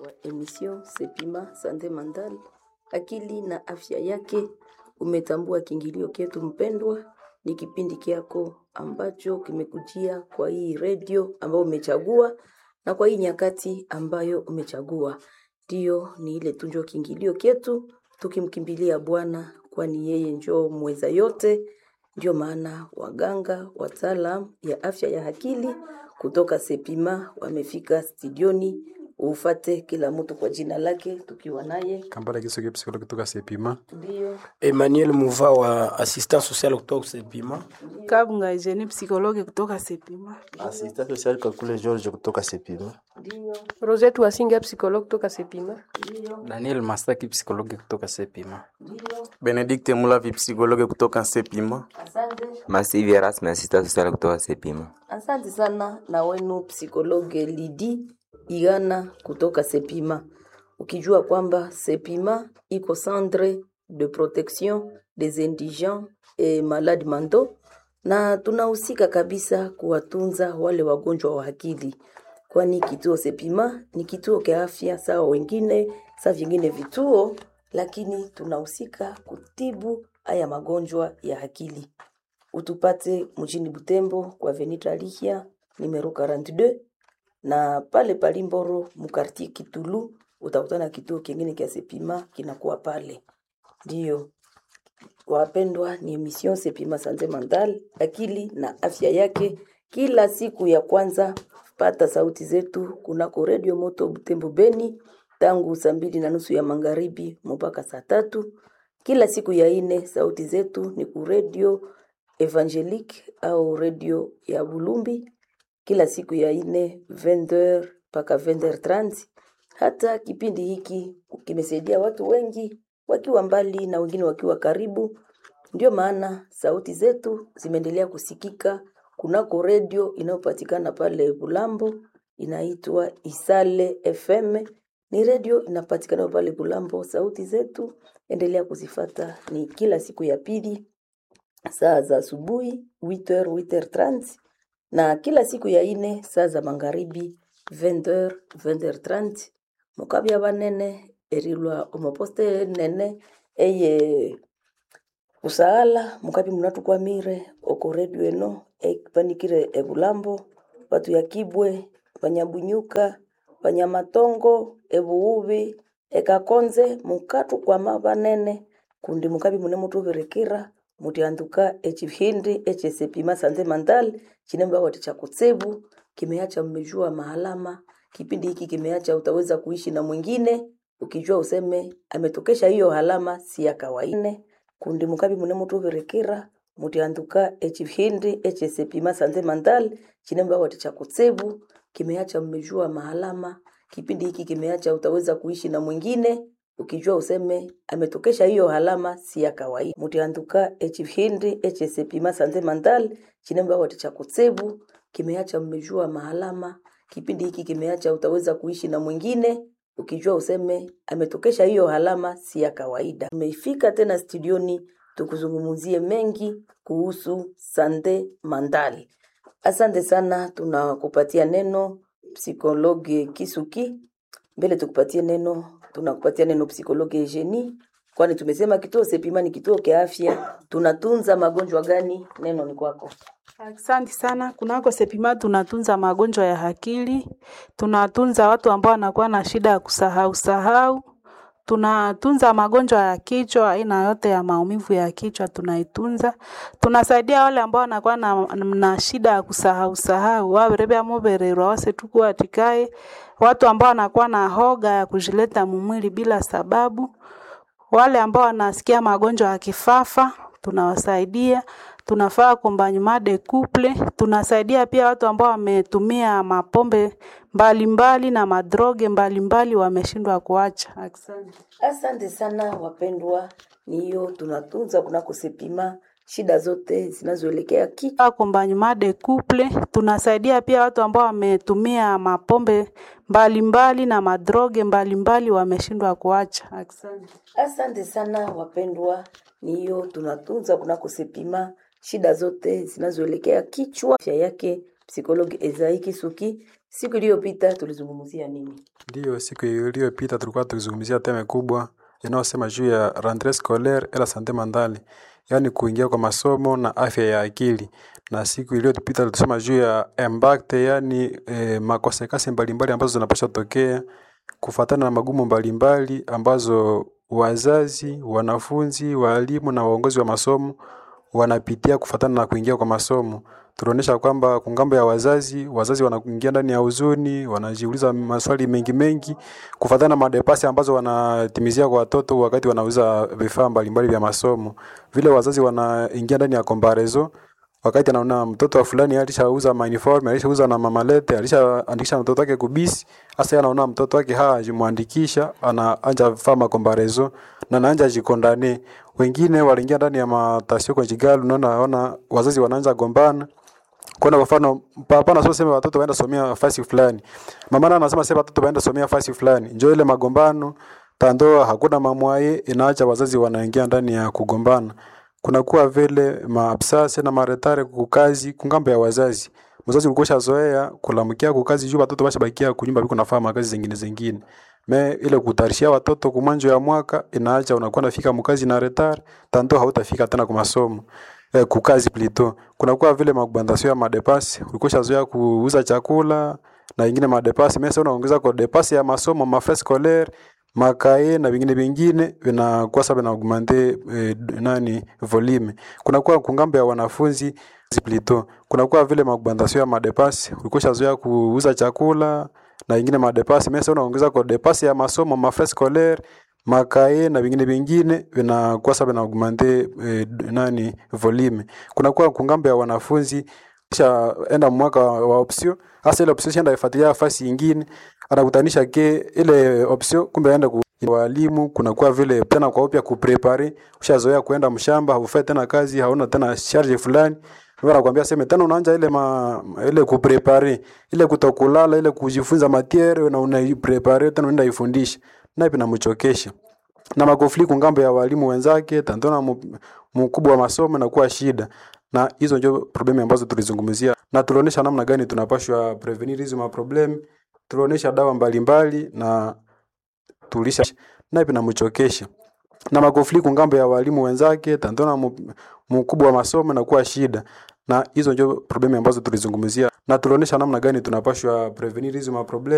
wa emission Sepima Sante Mandal, akili na afya yake. Umetambua kiingilio ketu mpendwa, ni kipindi kyako ambacho kimekujia kwa hii redio ambayo umechagua na kwa hii nyakati ambayo umechagua. Ndiyo, ni ile tunjo kiingilio ketu, tukimkimbilia Bwana, kwani yeye njoo mweza yote. Ndio maana waganga wataalam ya afya ya akili kutoka Sepima wamefika studioni. Ufate kila mtu kwa jina lake, tukiwa naye Kambale Kisoge psikologi kutoka Sepima. ndio Emmanuel Muva wa assistant social kutoka Sepima. Kabunga Eugenie psikologi kutoka Sepima. Assistant social Kakule George kutoka Sepima. ndio Rosette Wasinga psychologue kutoka Sepima. Daniel Mastaki psikologi kutoka Sepima. Benedikte Mulavi psikologe kutoka Sepima. asante. Masivi Erasmus assistant social kutoka Sepima. Asante sana na wenu psikologe Lidi Igana kutoka Sepima, ukijua kwamba Sepima iko centre de protection des indigents et malades mentaux, na tunahusika kabisa kuwatunza wale wagonjwa wa akili, kwani kituo Sepima ni kituo cha afya sawa wengine saa vingine vituo, lakini tunahusika kutibu haya magonjwa ya akili utupate mjini Butembo kwa Venita Lihia numero 42 na pale Palimboro mkartie Kitulu utakutana kituo kingine kia Sepima kinakuwa pale. Ndiyo wapendwa, ni emission Sepima Sante Mental, akili na afya yake, kila siku ya kwanza. Pata sauti zetu kunako redio moto Butembo Beni tangu saa mbili na nusu ya magharibi mpaka saa tatu kila siku ya ine. Sauti zetu ni ku redio Evangelique au redio ya Bulumbi kila siku ya ine 20h mpaka 20h30. Hata kipindi hiki kimesaidia watu wengi wakiwa mbali na wengine wakiwa karibu. Ndio maana sauti zetu zimeendelea kusikika kunako redio inayopatikana pale Bulambo, inaitwa Isale FM. Ni redio inapatikana pale Bulambo. Sauti zetu endelea kuzifata, ni kila siku ya pili saa za asubuhi 8h 8h30 na kila siku ya ine saa za magharibi 20h 20h30 mukabya banene erilwa omoposte nene eye usaala mukabi munatukwamire oko redio eno epanikire ebulambo batu ya kibwe banyabunyuka banyamatongo ebuubi ekakonze mukatukwama banene kundi mukabi mune mutubirekera mutianduka echihindi echesepima sanze mandal chinemba wati cha kutsebu kimeacha mmejua mahalama kipindi hiki kimeacha utaweza kuishi na mwingine ukijua useme ametokesha hiyo halama si ya kawaida kundi mukabi mune mutubirekera mutianduka echihindi echesepima sanze mandal chinemba wati cha kutsebu kimeacha mmejua mahalama kipindi hiki kimeacha utaweza kuishi na mwingine ukijua useme ametokesha hiyo halama si ya kawaida mutianduka echihindi echesepima sanze mandal chinemba wati cha kutsebu kimeacha mmejua mahalama kipindi hiki kimeacha utaweza kuishi na mwingine ukijua useme ametokesha hiyo halama si ya kawaida umeifika tena studioni tukuzungumzie mengi kuhusu sante mandal asante sana tunakupatia neno psikologe kisuki mbele tukupatie neno tunakupatia neno psikologe Eugenie, kwani tumesema kituo Sepima ni kituo cha afya. Tunatunza magonjwa gani? Neno ni kwako. Asante sana. Kunako Sepima tunatunza magonjwa ya akili, tunatunza watu ambao wanakuwa na shida ya kusahau sahau, tunatunza magonjwa ya kichwa, aina yote ya maumivu ya kichwa tunaitunza. Tunasaidia wale ambao wanakuwa na, na shida ya kusahau sahau, waberebya mubererwa wase tuku atikaye, watu ambao wanakuwa na hoga ya kujileta mumwili bila sababu, wale ambao wanasikia magonjwa ya kifafa tunawasaidia tunafaa accompagnement de couple. Tunasaidia pia watu ambao wametumia mapombe mbalimbali mbali na madroge mbalimbali wameshindwa kuacha. Asante. Asante sana wapendwa, ni hiyo tunatunza kunako Sepima shida zote zinazoelekea kichwa. Accompagnement de couple. Tunasaidia pia watu ambao wametumia mapombe mbalimbali mbali na madroge mbalimbali wameshindwa kuacha. Asante. Asante sana wapendwa, ni hiyo tunatunza kunako Sepima shida zote zinazoelekea kichwa. Afya yake psikologi Ezai Kisuki Siku iliyopita tulizungumzia nini? Ndiyo, siku iliyopita tulikuwa tukizungumzia teme kubwa inayosema juu ya rentree scolaire et la sante mentale, yaani kuingia kwa masomo na afya ya akili. Na siku iliyopita tulisema juu ya impact, yaani eh, makosekasi mbalimbali ambazo zinapaswa tokea kufuatana na magumu mbalimbali ambazo wazazi, wanafunzi, walimu na waongozi wa masomo wanapitia kufuatana na kuingia kwa masomo. Tulionyesha kwamba kungambo ya wazazi, wazazi wanaingia ndani ya huzuni, wanajiuliza maswali mengi mengi kufuatana na madepasi ambazo wanatimizia kwa watoto wakati wanauza vifaa mbalimbali vya masomo. Vile wazazi wanaingia ndani ya comparison wakati anaona mtoto wa fulani alishauza uniform, alishauza na mamalete, alishaandikisha mtoto wake kubisi. Sasa yeye anaona mtoto wake hajimwandikisha, anaanja fama comparison na anaanja jikondane. Wengine waliingia ndani ya matasio conjugal, unaona ona wazazi wanaanza gombana kuna kwa mfano papa na sema watoto waenda somea fasi fulani. Mama na anasema sema watoto waenda somea fasi fulani. Njoo ile magombano tandoa hakuna mamwaye inaacha wazazi wanaingia ndani ya kugombana. Kunakuwa vile maabsase na maretare kukazi kungambo ya wazazi. Mzazi ulikosha zoea kulamkia kukazi juu watoto bashabakia kunyumba biko nafaa makazi zingine zingine. Me ile kutarishia watoto kumwanjo ya mwaka inaacha unakuwa nafika mkazi na retare tanto hautafika tena kwa masomo eh, kukazi plito. Kunakuwa vile makubandasio ya madepasi, ulikosha zoea kuuza chakula na ingine madepasi. Mesa unaongeza kwa depasi ya masomo, mafrais scolaire, makae na vingine vingine vinakuwa sababu na augmente eh, nani volume. Kunakuwa kungambo ya wanafunzi plito. Kunakuwa vile makubandasio ya madepasi, ulikosha zoea kuuza chakula na ingine madepasi. Mesa unaongeza kwa depasi ya masomo, mafrais scolaire, makae na vingine vingine vinakuwa sababu na augmente eh, nani volume. Kunakuwa kungambo ya wanafunzi kisha enda mwaka wa option hasa ile option shenda ifuatilia nafasi nyingine anakutanisha ke ile option kumbe aenda ku walimu kunakuwa vile tena kwa upya kuprepare ushazoea kuenda mshamba haufai tena kazi hauna tena charge fulani Wewe anakuambia sema tena unaanza ile ma, ile kuprepare ile kutokulala ile kujifunza matiere na unaiprepare tena unaenda ifundisha na ipi namchokesha na makofli ngambo ya walimu wenzake tantona mkubwa wa masomo na kuwa shida na hizo ndio problemi ambazo tulizungumzia na tulionyesha namna gani tunapashwa prevenir hizo maproblem tulionyesha dawa mbalimbali na tulisha na ipi namchokesha na makofli ngambo ya walimu wenzake tantona mkubwa wa masomo na kuwa shida na hizo ndio problemi ambazo tulizungumzia na tulionyesha namna gani tunapashwa prevenir hizo maproblem